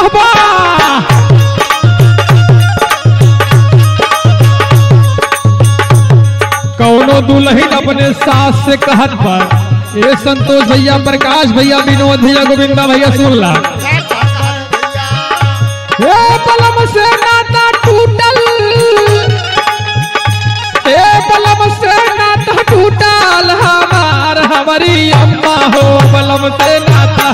बाबा कौनो दुल्हन अपने सास से कहत पर ए संतोष भैया प्रकाश भैया विनोद भैया गोविंदा भैया सुनला ए बलम से नाता टूटल ए बलम से नाता टूटल हमार हमारी अम्मा हो बलम से नाता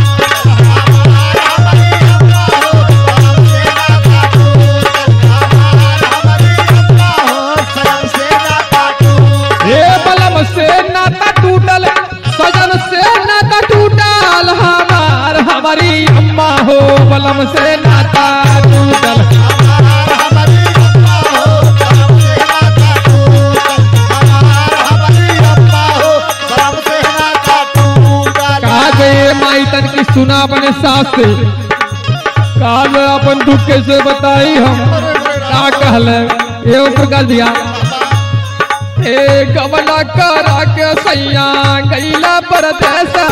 ए बलम से नाता टूटल सजन से नाता टूटल हमार हमारी अम्मा हो बलम से नाता टूटल कहा गए माई तन की सुना अपने सास से कहा गए अपन दुख कैसे बताई हम का कहले एवं प्रकार दिया ए गमला करा के सैया गैला परदेसा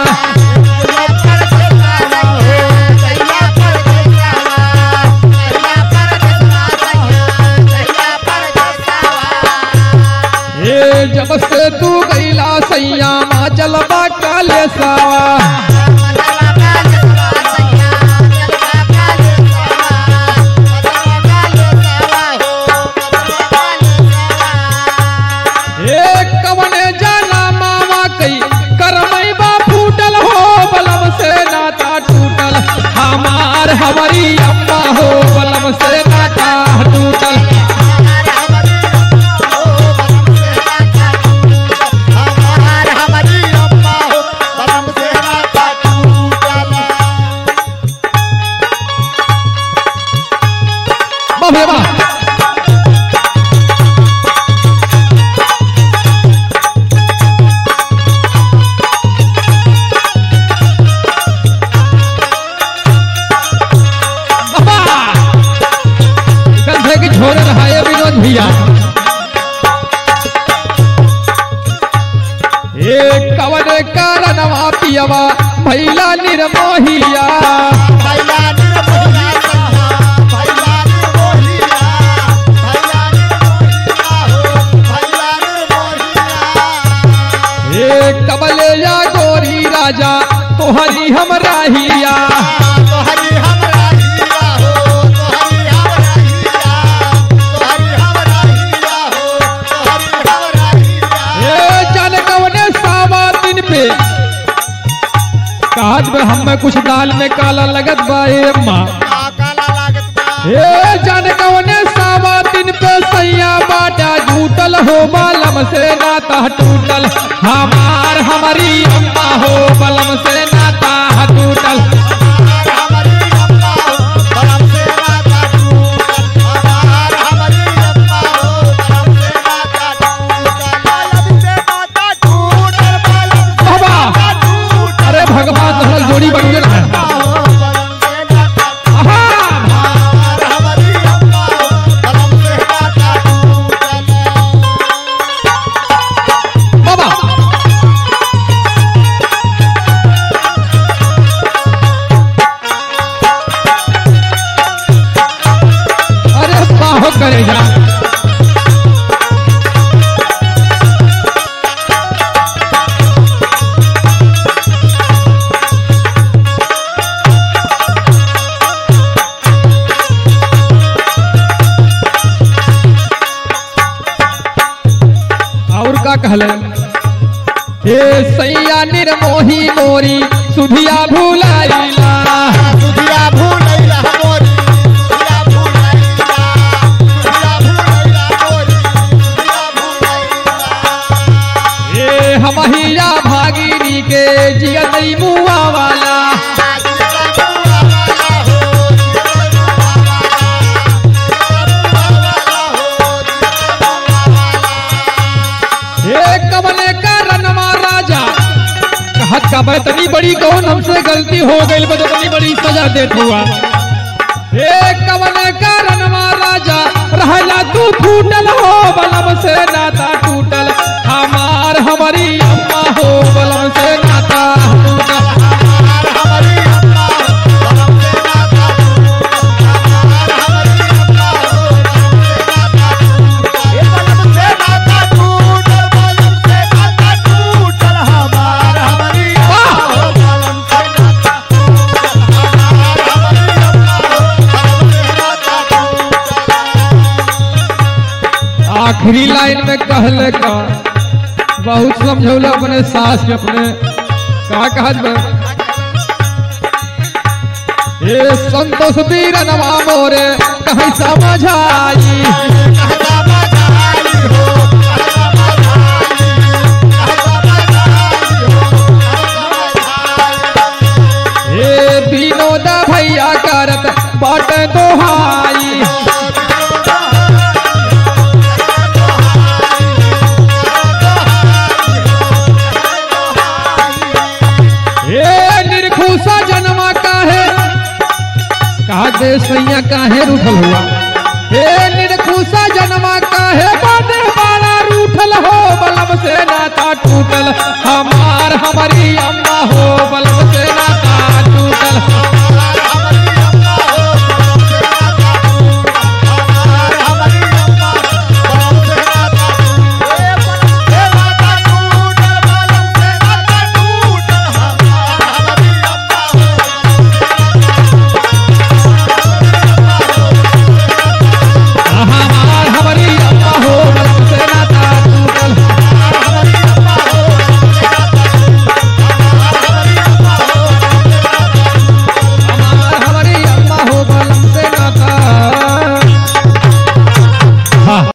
ए जब से तू गैला सैया मा चलबा काले सावा ए कवने जाना मामा कई करमई बा फूटल हो बलम से नाता टूटल हमार हमारी अम्मा हो बलम से नाता टूटल बाप रे बाप बाबा गंधे की छोड़ रहा है विनोद भैया ए कवन कारणवा पियवा भैला निर्मोहिया ए कबले या गोरी राजा तोहरी हम राहिया ए जान कवने सावा दिन पे काज में हम में कुछ दाल में काला लगत बा ए अम्मा ए जान कवने सावा दिन पे सैया बाटा झूटल हो बालम से नाता टूटल हमार हमारी अम्मा हो बलम से नाता टूटल बाबा अरे भगवान तो जोड़ी बन गए है आहा! बाबा अरे बाहो करेगा और का कहले हे सैया निर्मोही मोरी सुधिया भूलाइला हे हमहिया भागीरी के जियतई मुआ वाला हे कमले का रनमा राजा कहत का बतनी बड़ी कौन हमसे गलती हो गई बदतनी बड़ी सजा देत हुआ हे कमले का रनमा राजा रहला तू फूटल हो बलम से नाता टूटल हमार हमारी अम्मा हो बलम से नाता टूटल आखिरी लाइन में कहले का बहुत समझौला अपने सास के अपने का कहत बा ए संतोष वीर नवा मोरे कहीं समझाई ए विनोद भैया करत बाट दोहाई ए निर्खुशा जन्मा काहे कहा दे सैया काहे रूठल हुआ हे निर्खुशा जन्मा काहे बादे बाला रूठल हो बलम से नाता टूटल हमार हमारी अम्मा हो